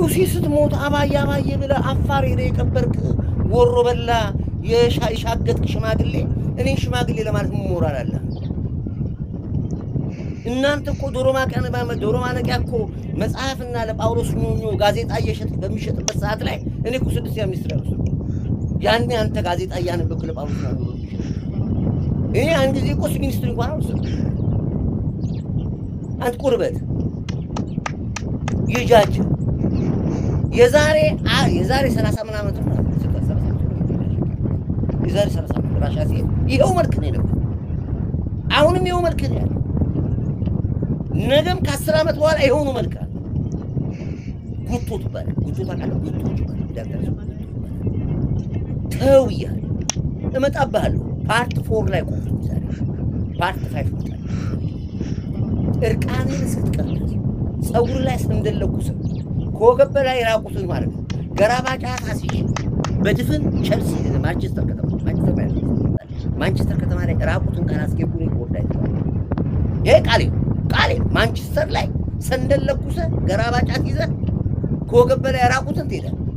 ሉሲ ስትሞት አባዬ አባዬ ብለህ አፋር ሄደህ የቀበርክ ወሮ በላ የሻገጥክ ሽማግሌ እኔን ሽማግሌ ለማለት ሞራል አለ? እናንተ እኮ ዶሮ ማቀነ ዶሮ ማነቂያ እኮ መጽሐፍና ለጳውሎስ ኞኞ ጋዜጣ እየሸጥ በሚሸጥበት ሰዓት ላይ እኔ እኮ ስድስት ያ ሚኒስትር ያሉ ያኔ አንተ ጋዜጣ እያነበብክ ለጳውሎስ ኞኞ እኔ አንድ ጊዜ እኮ እሱ ሚኒስትር እንኳን አልወሰድኩም። አንተ ቁርበት ይጃጅ የዛሬ የዛሬ ሰላሳ ምናምን ዓመት ነው የዛሬ ሰላሳ ዓመት ራሻ ሲሄድ ይኸው መልክ ነው የነበረው። አሁንም ይኸው መልክ ነው ያለው። ነገም ከአስር ዓመት በኋላ የሆኑ መልክ አለ። ጉቶ ትባላል። ጉቶ ታውቃለህ? ጉቶ ትባላል። ዳክተር ጉቶ ትባላል። ተው እያለሁ እመጣብሃለሁ። ፓርት ፎር ላይ ቆም ዛሬ ፓርት ፋይቭ ይመጣል። እርቃንን ስትቀር ፀጉር ላይ ስንደለኩስ ከወገብ በላይ ራቁትን ማለት ነው። ገራባጫ ታሲሽ በድፍን ቸልሲ ማንቸስተር ከተማ ማንቸስተር ማንቸስተር ከተማ ላይ ራቁትን ካላስገቡ ነው ይወርዳ ይሄ ቃሌ ቃሌ ማንቸስተር ላይ ሰንደል ለኩሰ ገራባጫት ይዘ ከወገብ በላይ ራቁትን ትሄዳለህ።